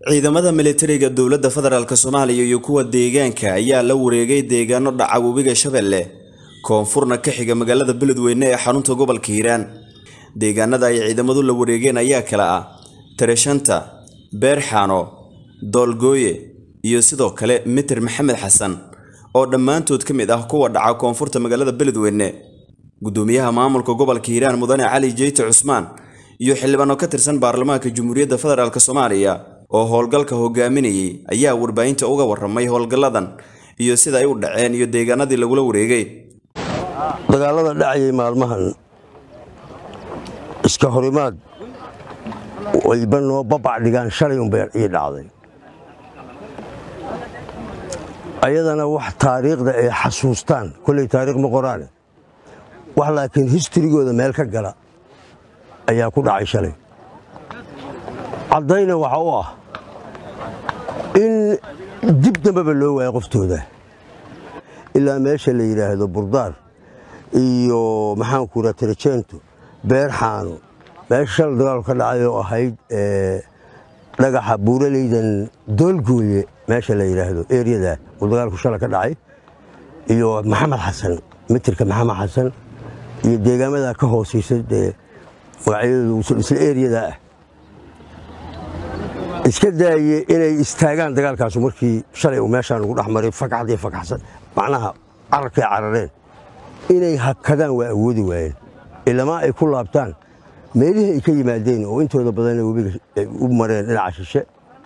ciidamada militariga dowladda federaalk soomaaliya iyo kuwa deegaanka ayaa la wareegay deegaano dhaca webiga shabeelle koonfurna ka xiga magaalada beledweyne ee xarunta gobolka hiiraan deegaanada ay ciidamadu la wareegeen ayaa kala ah tareshanta beerxaano doolgooye iyo sidoo kale mitir maxamed xasan oo dhammaantood ka mid ah kuwa dhaca koonfurta magaalada beledweyne gudoomiyaha maamulka gobolka hiiraan mudane cali jeyte cusmaan iyo xildhibaano ka tirsan baarlamaanka jamhuuriyadda federaalk soomaaliya oo howlgalka hogaaminayay ayaa warbaahinta uga waramay howlgalladan iyo sida ay u dhaceen iyo deegaanadii lagula wareegay dagaalada dhacayay maalmahan iska horimaad wayba noo babac dhigaan shalay unbay ii dhacday ayadana wax taariikhda ay xasuustaan kolley taariikh ma qoraane wax laakiin historigooda meel ka gala ayaa ku dhacay shalay caddayna waxa u ah in dib dambeba loo waayo qoftooda ilaa meesha la yidhaahdo burdaar iyo maxaanku raa tarajeento beerxaano meesha shal dagaalku ka dhacay oo ahayd dhagaxa buuraleydan doolgooye meesha la yidhaahdo eriyada uu dagaalku shala ka dhacay iyo maxamed xasan mitirka maxamed xasan iyo deegaamada ka hoosaysa dee magacyadoodu isla eriyada ah iska daaye inay istaagaan dagaalkaasu markii shalay uu meeshaan ugu dhex maray fakaxd iyo fakaxsan macnaha cararkay carareen inay hakadaan waa awoodi waayeen ilamaa ay ku laabtaan meelihii ay ka yimaadeen oo intooda badanna webiga u mareen dhinaca shishe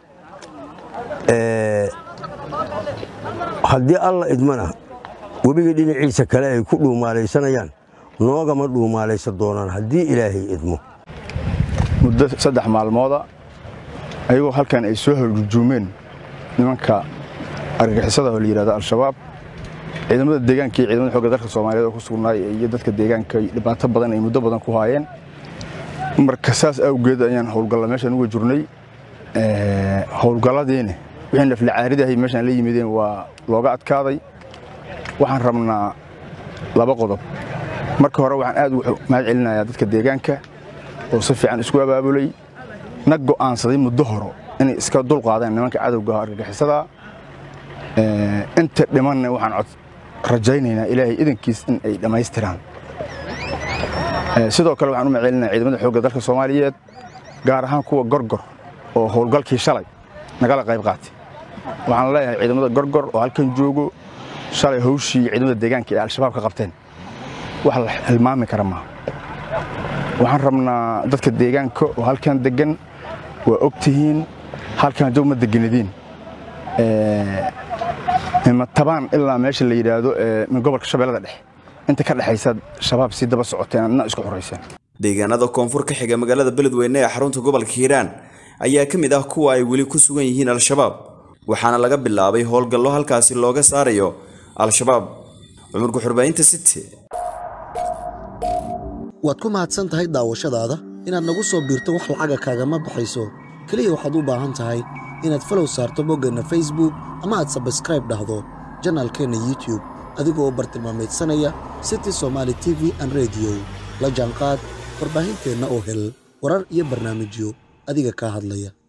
haddii alla idmana webiga dhinaciisa kale ay ku dhuumaalaysanayaan noogama dhuumaalaysan doonaan haddii ilaahay idmo muddo saddex maalmooda ayagoo halkan ay soo horjuumeen nimanka argagixisada oo la yidhahdo al-shabaab ciidamada deegaanka iyo ciidamada xooga dalka soomaaliyeed oo ku sugnaay iyo dadka deegaanka dhibaato badan ay muddo badan ku haayeen marka saas awgeed ayaan howlgalla meeshaan uga jirnay howlgalladiina wixii naflacaaridahay meeshaan la yimideen waa looga adkaaday waxaan rabnaa laba qodob marka hore waxaan aad ugu mahad celinayaa dadka deegaanka oo si fiican isku abaabulay na go'aansaday muddo horo inay iska dulqaadeen nimanka cadowga argagixisada inta dhimanna waxaan cod rajaynaynaa ilaahay idankiis in ay dhammaystiraan sidoo kale waxaan u macelinaya ciidamada xoogga dalka soomaaliyeed gaar ahaan kuwa gorgor oo howlgalkii shalay nagala qayb qaatay waxaan leeyahay ciidamada gorgor oo halkan joogo shalay hawshii ciidamada deegaanka ee al-shabaab ka qabteen wax la hilmaami kara maaha waxaan rabnaa dadka deegaanka oo halkan degan waa og tihiin halkan joog ma deganadiin tabaan ilaa meesha la yidhaahdo gobolka shabeellada dhexe inta ka dhexaysa shabaab si daba socoteen adna isku xorayseen deegaanada koonfur ka xiga magaalada beledweyne ee xarunta gobolka hiiraan ayaa ka mid ah kuwa ay weli ku sugan yihiin al-shabaab waxaana laga bilaabay howlgallo halkaasi looga saarayo al-shabaab cumurka xurbaayinta city waad ku mahadsan tahay daawashadaada inaad nagu soo biirto wax lacaga kaagama baxayso keliya waxaad u baahan tahay inaad falow saarto boggeenna facebook ama aad sabskraib dhahdo janaalkeenna youtube adigoo bartilmaamaydsanaya city somaali t v an rediyo la jaanqaad warbaahinteenna oo hel warar iyo barnaamijyo adiga kaa hadlaya